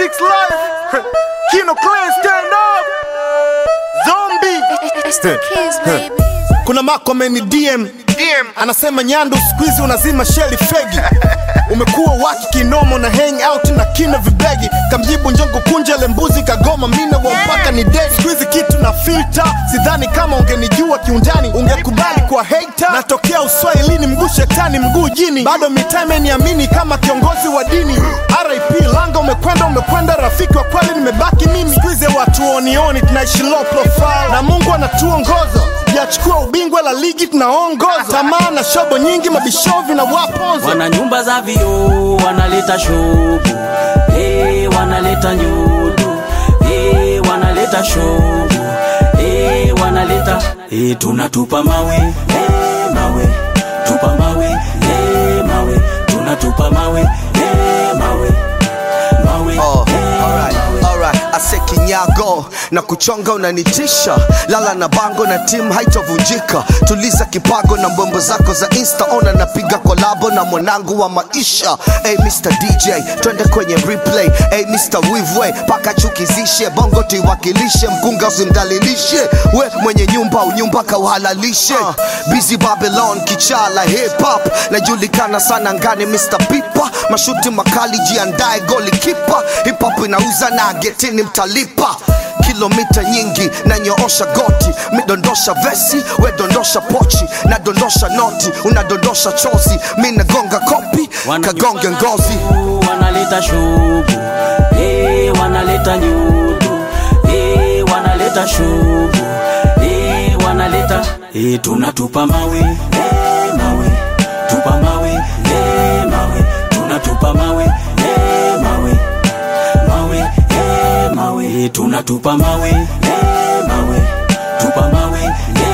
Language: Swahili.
Six Life, Kino Clan stand up, Zombie. It's the kids, baby. kuna mako ameni DM DM. anasema Nyandu siku hizi unazima sheli fegi umekuwa waki kinomo na hang out na kina vibegi kamjibu njongo kunja lembuzi kagoma mina wa mpaka ni dedi siku hizi kitu na filter sidhani kama ungenijua kiundani ungekubali kwa hater natokea uswahilini mguu shetani mguu jini bado mitaa imeniamini kama kiongozi wa dini RIP langa umekwenda umekwenda rafiki wa kweli nimebaki mimi siku hizi watu onioni tunaishi low profile na Mungu anatuongoza yachukua ubingwa la ligi tunaongoza tamaa na shobo nyingi mabishovi na waponza wana nyumba za vioo wanaleta shobu hey, wanaleta nyudu hey, wanaleta shobu hey, wanaleta hey, tunatupa mawe hey, mawe tupa mawe hey, mawe tunatupa mawe hey, mawe mawe Oh, hey, alright, alright. Ase kinyago na kuchonga unanitisha, lala na bango na timu haitovunjika. Tuliza kipago na mbombo zako za insta, ona napiga kolabo na mwanangu wa maisha. Hey Mr DJ, twende kwenye replay. Hey Mr Wivwe, paka chukizishe bongo tuiwakilishe, mkunga usimdalilishe, we mwenye nyumba unyumba kauhalalishe. Uh, busy Babylon kichala hip hop, najulikana sana ngani Mr Pipa, mashuti makali jiandae goli kipa, hip hop inauza na getini mtalipa kilomita nyingi na nyoosha goti midondosha vesi we dondosha pochi na dondosha noti unadondosha chozi mi nagonga kopi Wana kagonge nyumba za ngozi vioo, wanaleta shobu hey, wanaleta nyudu hey, wanaleta shobu hey, wanaleta hey, tunatupa mawe hey, mawe tupa mawe hey, mawe tunatupa mawe hey, mawe mawe hey, mawe hey, tunatupa mawe hey, mawe tupa mawe hey,